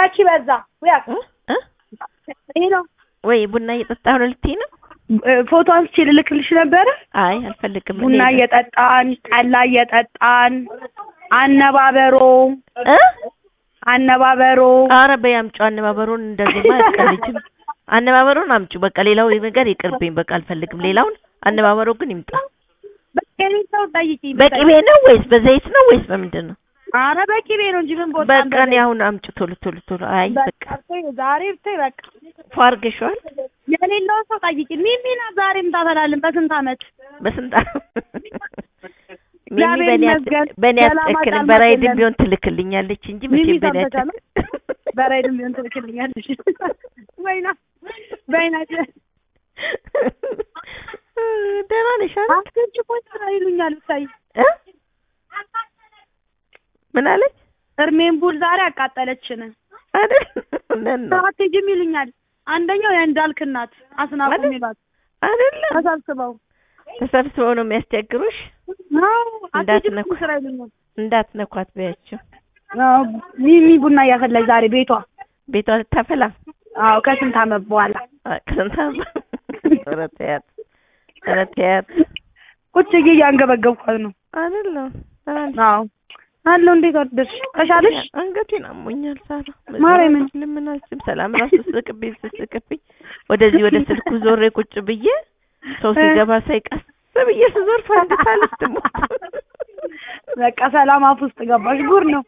ያቺ በዛ ወይ እ እ ይሄ ነው ወይ ቡና እየጠጣሁ ነው ልትይ ነው? ፎቶ አንስቼ ልልክልሽ ነበረ። አይ አልፈልግም። ቡና እኔ- እየጠጣን ጠላ እየጠጣን አነባበሮ እ አነባበሮ ኧረ በይ አምጪው አነባበሩን። እንደዚህማ አያስቀልጅም። አነባበሩን አምጪው በቃ ሌላው ነገር ይቅርብኝ። በቃ አልፈልግም ሌላውን። አነባበሩ ግን ይምጣ። በቅቤ ሰው ጠይቂ። በቅቤ ነው ወይስ በዘይት ነው ወይስ በምንድን ነው? አረ በቅቤ ነው እንጂ ምን ቦታ በቃ እኔ አሁን አምጪው ቶሎ ቶሎ ቶሎ። አይ በቃ ዛሬ ብታይ በቃ ፏ አድርገሽዋል። የሌለውን ሰው ጠይቂ። ሚሚና ዛሬም ታፈላለን በስንት አመት በስንት ሚሚ እግዚአብሔር በእኔ አት- ይመስገን። በእኔ ሰላም አትጨክንም። አጣን በራይድም መሰለን። ቢሆን ትልክልኛለች እንጂ ሚሚ መቼም በእኔ ሰምተሻል? አትጨክንም። በራይድም ቢሆን ትልክልኛለሽ። ወይና ወይና ደህና ነሽ አይደል? አስገጭ እኮ ስራ ይሉኛል ብታይ እ ምን አለች እርሜን ቡል ዛሬ አቃጠለችን። አይደል? እውነት ነው አትሄጂም ይሉኛል። አንደኛው የእንዳልክ እናት አስናቁ አይደል? የሚሏት አይደለም ተሰብስበው ተሰብስበው ነው የሚያስቸግሩሽ። አዎ አትሄጂም እንዳትነኩ። ስራ ይሉኛል። እንዳትነኳት በያቸው። አዎ ሚሚ ቡና እያፈላች ዛሬ ቤቷ ቤቷ ልታፈላ አዎ ከስንት አመት በኋላ አ- ከስንት ዓመት? ኧረ ተያት ኧረ ተያት ቁጭ ብዬ እያንገበገብኳት ነው። አይደለም አዎ አለው። እንዴት አደርሽ? ተሻለሽ? አንገቴን አሞኛል ሳራ ማርያምን። ለምን አልችልም ሰላም ራሱ ስቅብኝ ስስቅብኝ ወደዚህ ወደ ስልኩ ዞሬ ቁጭ ብዬ ሰው ሲገባ ሳይ ቀስ ብዬ ስዞር ፈንድታ ልትሞት በቃ ሰላም አፍ ውስጥ ገባሽ። ጉር ነው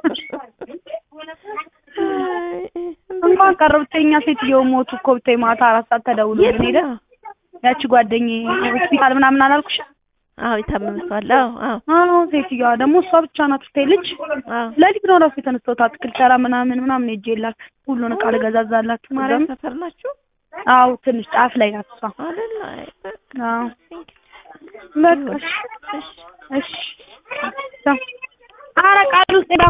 አይ፣ እንኳን ቀረ ብታይ እኛ ሴትዮ ሞቱ እኮ ብታይ ማታ አራት ሰዓት ተደውሎልን ሄደ። የት ነው? ያቺ ጓደኛዬ ሆስፒታል ምናምን አላልኩሽ? አዎ የታመመ ሰው አለ አዎ አዎ አዎ ሴትዮዋ ደግሞ እሷ ብቻ ናት ብታይ ልጅ አዎ ለሊት ነው ራሱ የተነሳሁት አትክልት ተራ ምናምን ምናምን ሄጄላት ሁሉን ዕቃ ልገዛዛላት እዛ ማርያም ሰፈር ናችሁ አዎ ትንሽ ጫፍ ላይ ናት እሷ አይደል አይ በቃ አዎ እንግዲህ በቃ እሺ እሺ ኧረ ቃል ውስጥ